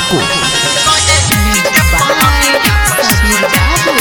Paco. Sabir Babu.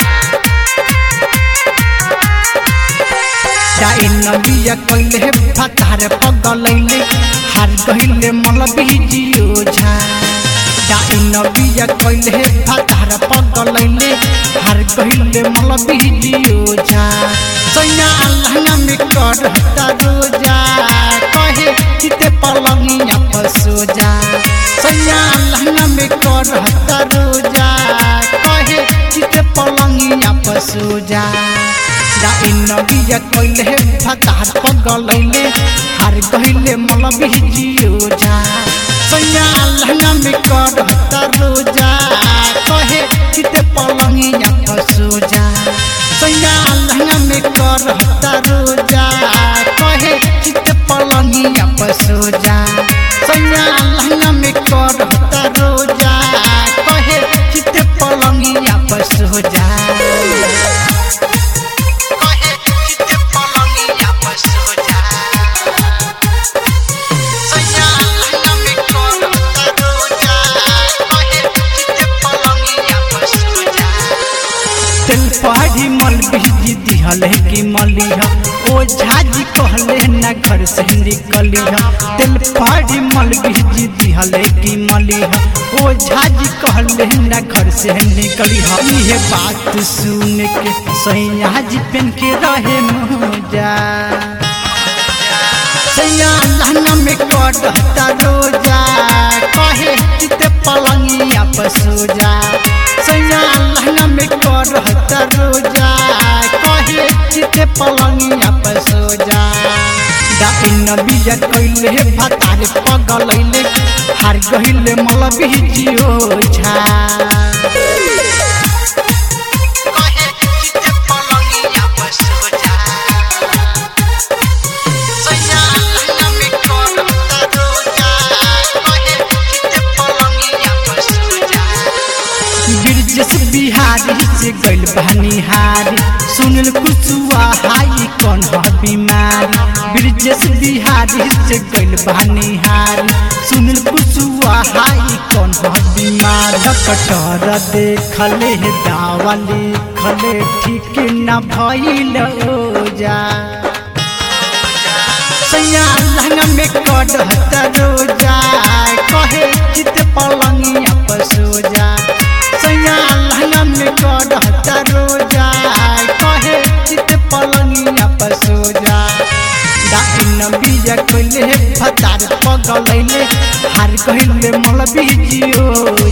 जाए नबिया कइले फतार पगलैले हार गइले मल बिजियो झा जाए नबिया कइले फतार पगलैले हार गइले मल बिजियो झा सैया अल्लाह में करता रोजा कहे चिते पलंगिया पसो जा सैया अल्लाह में करता रोजा कहे चिते पलंगिया पसो जा जाए नबिया कइले फतार पगलैले हार गइले मल बिजियो झा सैया अल्लाह में करता रोजा कहे चिते पलंगिया पसो जा सैया अल्लाह में करता रोजा कहे चिते पलंगिया पसो जा सैया अल्लाह में करता रोजा कहे चिते पलंगिया पसो जा कहे चिते पलंगिया पसो जा सैया अल्लाह में करता रोजा कहे चिते पलंगिया पसो जा तेल पहाड़ी मल बिजी दिहले की मलिया ओ झाजी कहले ना घर से निकलिया तेल पहाड़ी मल बिजी दिहले की मलिया ओ झाजी कहले ना घर से निकलिया ये बात सुन के सैया जी पेन के रहे मोजा सैया लहना में कटता रोजा कहे चिते पलंगिया पसो जा सैया लहना में कटता रोजा कहे चिते पलंगिया पसो जा डाइन बिया कइले भतार पगलैले हार गइले मल बिजियो झा कहे चिते पलंगिया पसो जा सैया अल्लाह में करता रोजा कहे चिते पलंगिया पसो जा बिरजस बिहारी से गइल बहनिहारी सुनल कुसुआ हाई कौन ह बीमारी बिरजस बिहारी से गइल बहनिहारी सुनल कुसुआ हाई कौन ह बीमार डॉक्टर देखले दावा लिखले ठीक न भइल ओजा सैया लहंगा में कटता रोजा कहे चित पलंगिया पसो जा सैया लहंगा में कटता रोजा कहे चित पलंगिया पसो जा डाइन बीजा कइले फतार पगलैले हार कइले मल बीजियो